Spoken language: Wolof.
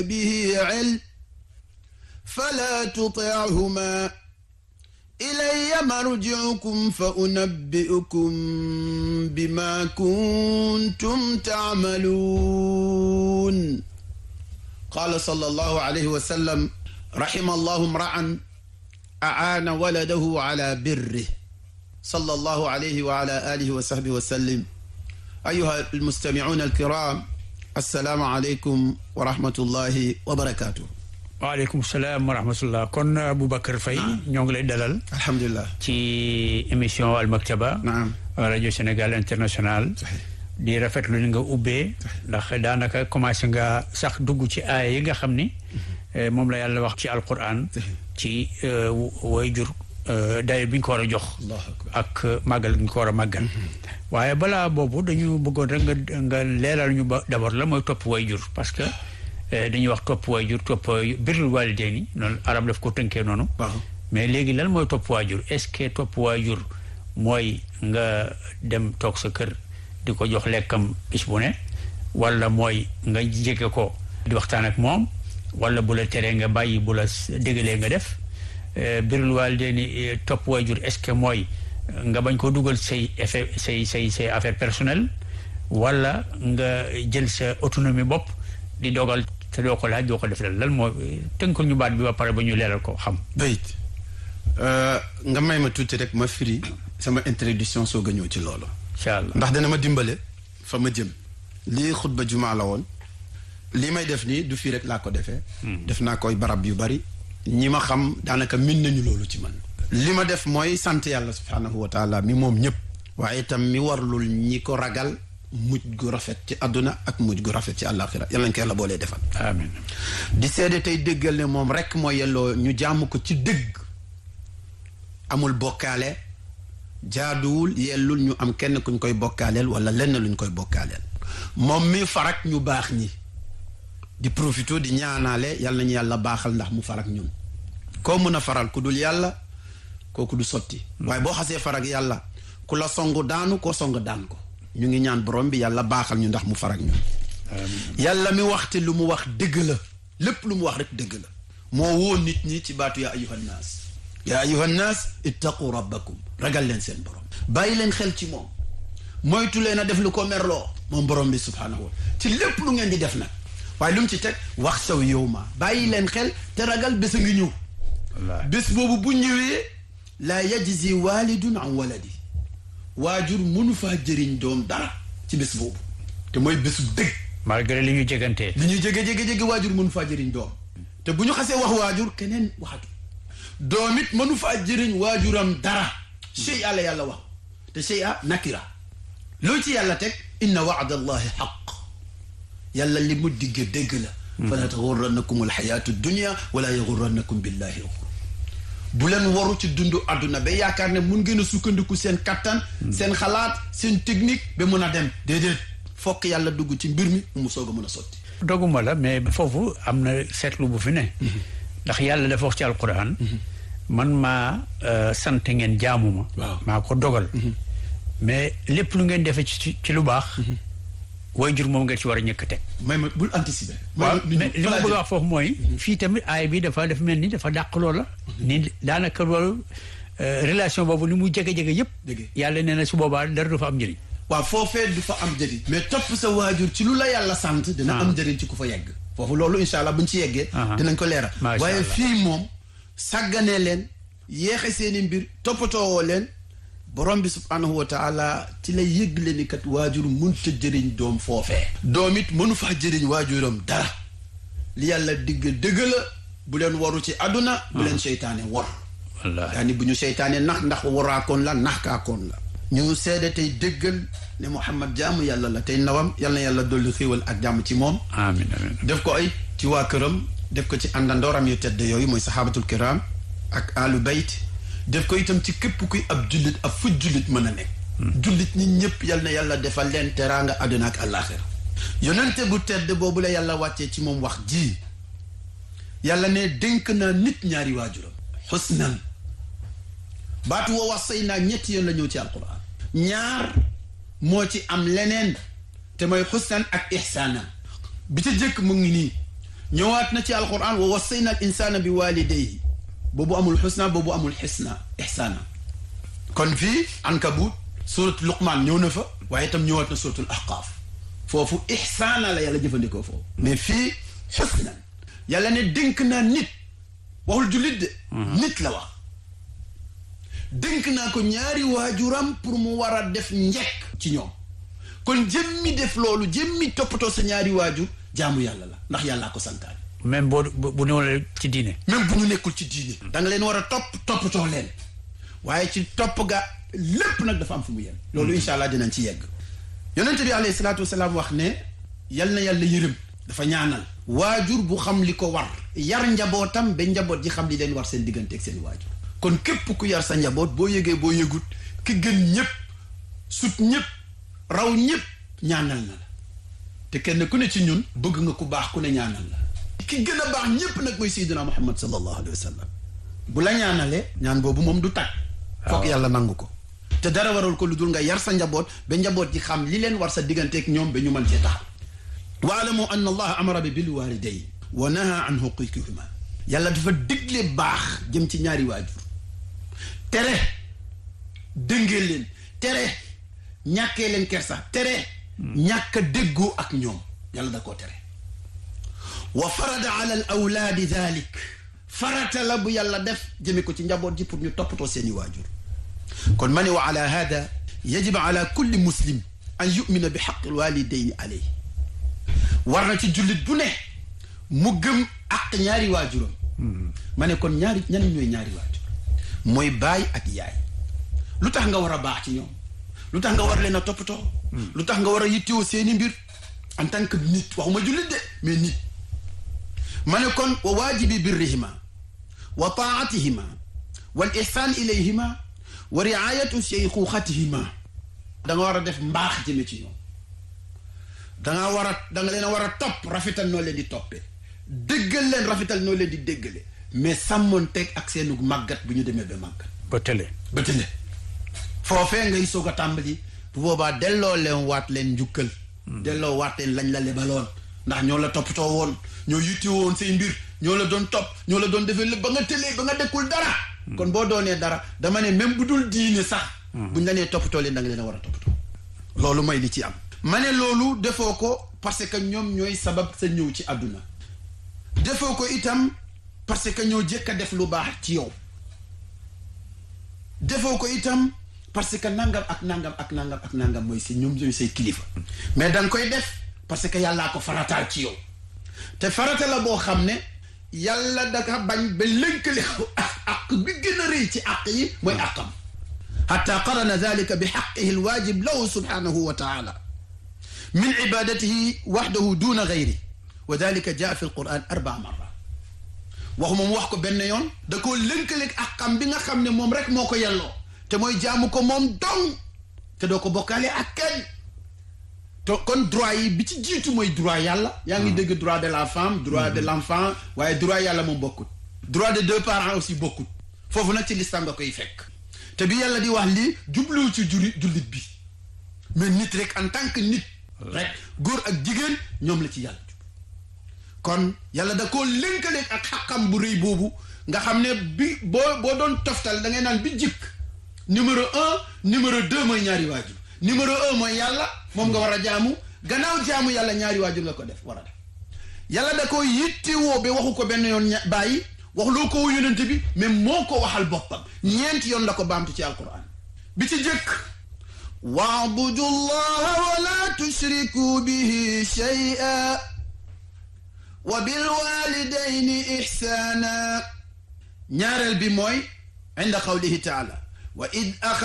به علم فلا تطعهما إلي مرجعكم فأنبئكم بما كنتم تعملون قال صلى الله عليه وسلم رحم الله امرأ أعان ولده على بره صلى الله عليه وعلى آله وصحبه وسلم أيها المستمعون الكرام السلام عليكم ورحمة الله وبركاته waaleykum salaam wa rahmatullah kon Boubacar Faye ñoo ngi lay dalal الحمد لله ci émission Al Maktaba نعم rajo Sénégal international di rafetlu ni nga ubbee ndax daanaka commencé nga sax dugg ci aaya yi nga xam ni moom la yàlla wax ci alquran ci way jur daye bi ñu ko war a jox الله أكبر ak màggal gi ñu ko war a màggal waaye balaa boobu dañu bëggoon rek nga nga leeral ñu ba d'abord la mooy topp way jur parce que dañuy wax topp way jur topp birrul waalidayni noonu arab daf ko tënkee noonu waaw mais léegi lan mooy topp waajur est-ce que topp waajur mooy nga dem toog sa kër di ko jox lekkam bis bu ne wala mooy nga jege ko di waxtaan ak moom wala bu la teree nga bàyyi bu la dégalee nga def birul waalidayni topp waajur est-ce que mooy nga bañ ko dugal say effet say say say affaire personnelle wala nga jël sa autonomie bopp di dogal te doo ko laaj doo ko def lan mooy tënkal ñu baat bi ba pare ba ñu leeral ko xam bayit nga may ma tuuti rek ma firi sama introduction soog a ñëw ci loolu incha allah ndax dana ma dimbale fa ma jëm lii xutba jumaa la woon lii may def nii du fii rek laa ko defee def naa koy barab yu bari ñi ma xam daanaka min nañu loolu ci man li ma def mooy sant yàlla subhaanahu wa taala mi moom ñëpp waaye itam mi warlul ñi ko ragal mujj gu rafet ci àdduna ak mujj gu rafet ci àllaaxira yàlla nañ ko yàlla boolee defal amiin di seede tey déggal ne moom rekk mooy yelloo ñu jaamu ko ci dëgg amul bokkaale jaaduwul yellul ñu am kenn kuñ koy bokkaaleel wala lenn luñ koy bokkaaleel moom mi farak ñu baax ñi di profito di ñaanaale yàlla nañu yàlla baaxal ndax mu farak ñun koo mën a faral ku dul yàlla kooku du sotti waaye boo xasee farak yàlla ku la song daanu koo song daan ko ñu ngi ñaan borom bi yàlla baaxal ñu ndax mu farak ñun yàlla mi waxte lu mu wax dëgg la lépp lu mu wax rek dëgg la moo woo nit ñi ci baatu yaa ayuha nnaas yaa ayuha nnaas ittaqu rabbakum ragal leen seen borom bàyyi leen xel ci moom moytu leen a def lu ko merloo moom borom bi subhaanahu wa ci lépp lu ngeen di def nag waaye lu mu ci teg wax saw yow ma bàyyi leen xel te ragal bés a ngi ñëw wallaahi bés boobu bu ñëwee laa yajzi walidun an waladi waajur mënu faa jëriñ doom dara ci bés boobu te mooy bésu dëgg malgré li ñu jegantee li ñuy jege jege jege waajur mënu faa jëriñ doom te bu ñu xasee wax waajur keneen waxatu doom it mënu faa jëriñ waajuram dara chey àlla yàlla wax te chey a nakira loo ci yàlla teg inna waada allahi xaq yàlla li mu digge dégg la fala taxurrannakum alxayaatu dunia wala yaxurrannakum billahi alxur bu leen waru ci dundu àdduna ba yaakaar ne mun ngeen a sukkandiku seen kattan seen xalaat seen technique ba mun a dem déedéet fokk yàlla dugg ci mbir mi mu soog a mun a sotti doguma la mais foofu am na seetlu bu fi ne ndax yàlla dafa wax ci alquran man maa sant ngeen jaamu ma Waaw. maa ko dogal mais lépp lu ngeen defee ci ci lu baax way jur moom ngeen ci war a ñëkk teg may ma bul anticiper. waaw may ma mais li ma bëgg a wax foofu mooy fii tamit aay bi dafa def mel ni dafa dàq loola ni daanaka loolu euh, relation boobu ni mu jege-jege yëpp Dëgg. yàlla nee na su boobaa dara du fa am njëriñ waaw foofee du fa am njëriñ. mais topp sa waajur ci lu la yàlla sant. dina am njëriñ ci ku fa yegg. foofu loolu incha allah buñ ci yeggee. Aha. dinañ ko leeral. Macha waaye Allah. fii moom sàgganee leen yéexe seeni mbir toppatoowoo leen borom bi subhanahu wa taala ci la yëgle ni kat waajur mënut a jëriñ doom foofee. doom it mënu faa jëriñ waajuram dara li yàlla digg dëgg la bu leen waru ci àdduna. bu leen seytaane war. wallaahi yaani bu ñu seytaane nax ndax waraakoon la naxkaakoon la ñu seede tey dëggal ne Muhammad jaamu yàlla la tey ndawam yal na yàlla dolli xéewal ak jàmm ci moom amiin amiin def ko ay ci waa këram def ko ci àndandooram yu tedd yooyu mooy saxaabatul kiram ak alu bayt def ko itam ci képp kuy ab jullit ab fu jullit mën a nekk jullit ñi ñëpp yal na yàlla defal leen teraanga àdduna ak àllaaxira yonente bu tedd boobu la yàlla wàccee ci moom wax ji yàlla ne dénk naa nit ñaari waajuram xusnan baatu woo wax say naa ñetti yoon la ñëw ci alquran ñaar moo ci am leneen te mooy xusnan ak ixsaanan bi ca jëkk mu ngi nii ñëwaat na ci alquran wa wassayna al insana bi walidayhi boobu amul xusna boobu amul xisna ixsaana kon fii ankabut surat luqmaan ñëw na fa waaye itam ñëwaat na suratul ahqaaf foofu ixsaana la yàlla jëfandikoo foofu mais fii xusnan yàlla ne dénk naa nit waxul jullit de nit la wax dénk naa ko ñaari waajuram pour mu war a def njekk ci ñoom kon jëmmi def loolu jëmmi toppatoo sa ñaari waajur jaamu yàlla la ndax yàllaa ko santaane même boo bu néewle ci diine même bu ñu nekkul ci diine da nga leen war a topp toppatoo leen waaye ci topp ga lépp nag dafa am fu mu yem loolu incha allah dinañ ci yegg yonente bi alayhi salaatu wasalaam wax ne yal na yàlla yërëm dafa ñaanal waajur bu xam li ko war yar njabootam ba njaboot ji xam li leen war seen diggante ak seen waajur kon képp ku yar sa njaboot boo yëgee boo yëgut ki gën ñëpp sut ñëpp raw ñëpp ñaanal na la te kenn ku ne ci ñun bëgg nga ku baax ku ne ñaanal la ki gën a baax ñëpp nag mooy Seydina Muhammad sallallahu alayhi wa sallam bu la ñaanalee ñaan boobu moom du tag foog yàlla nangu ko te dara waral ko lu dul nga yar sa njaboot ba njaboot ji xam li leen war sa digganteeg ñoom ba ñu mën cee taxaw waalamu anna allaha amara bi bil walidayn wa naha an huquqihima yàlla dafa digle baax jëm ci ñaari waajur tere dëngee leen tere ñàkkee leen kersa tere ñàkk a déggoo ak ñoom yàlla da koo tere wa farada ala al awlaadi dalik farata la bu yàlla def jëme ko ci njaboot ji pour ñu toppatoo seeni waajur kon ma ne wa ala hada yajib ala kulli muslim an yumina bi xaqi alwalidayni alayhi war na ci jullit bu ne mu gëm ak ñaari waajuram ma ne kon ñaari ñan ñooy ñaari waajur mooy baay ak yaay lu tax nga war a baax ci ñoom lu tax nga war leen a toppatoo lu tax nga war a yittewoo seeni mbir en tant que nit waxuma jullit de mais nit ma ne kon wa waajibi birrihima wa taatihima wal ihsaan ilayhima wa riayatu sheyxuxatihima da nga war a def mbaax jëme ci ñoom danga war a da nga leen a war a topp rafetal noo leen di toppee déggal leen rafetal noo leen di déggale mais sàmmoon teg ak seenu màggat bu ñu demee ba màggat ba tële ba tële foofee ngay soog a tàmbali bu boobaa delloo leen waat leen njukkal delloo waat leen lañ la lebaloon ndax ñoo la toppatoo woon ñoo yitti woon say mbir ñoo la doon topp ñoo la doon defee lépp ba nga tëlee ba nga dekkul dara kon boo doonee dara dama ne même bu dul diine sax buñ la nee toppatoo leen da nga leen a war a toppatoo loolu mooy li ci am ma ne loolu defoo ko parce que ñoom ñooy sabab sa ñëw ci àdduna defoo ko itam parce que ñoo jëkk a def lu baax ci yow defoo ko itam parce que nangam ak nangam ak nangam ak nangam mooy si ñoom ñooy say kilifa mais da nga koy def parce que yàllaa ko farataal ci yow te farata la boo xam ne yàlla daka bañ ba lënkale ko ak ak bi gën a rëy ci àq yi mooy àqam xata qarana dalika bi xaqihi alwaajib lahu subhanahu wa taala min ibadatihi waxdahu duna gayri wa dalika jaa fi alquran arbaa marra waxu moom wax ko benn yoon da koo lënkaleeg àqam bi nga xam ne moom rek moo ko yelloo te mooy jaamu ko moom dong te doo ko bokkaale ak kenn te kon droit yi bi ci jiitu mooy droit yàlla yaa ngi dégg droit de la femme droit de l'enfant waaye droit yàlla moom bokkut droit de deux parents aussi bokkut foofu nag ci lislam nga koy fekk te bi yàlla di wax lii jubluwu ci juri jullit bi mais nit rek en tant que nit rek góor ak jigéen ñoom la ci yàlla jub kon yàlla da koo lënkaleeg ak xaqam bu rëy boobu nga xam ne bi boo boo doon toftal da ngay naan bi jikk numéro un numéro deux mooy ñaari waajur numéro un mooy yàlla moom nga war a jaamu gannaaw jaamu yàlla ñaari waajur nga ko def war a def yàlla da ko yittewoo ba waxu ko benn yoon bàyyi waxloo ko yonente bi mais moo ko waxal boppam ñeenti yoon la ko baamtu ci alquran bi ci jëkk waabudu llaha wala tushriku bihi shay'a wa bilwalidayni ihsana ñaareel bi mooy inda qawlihi taala wa id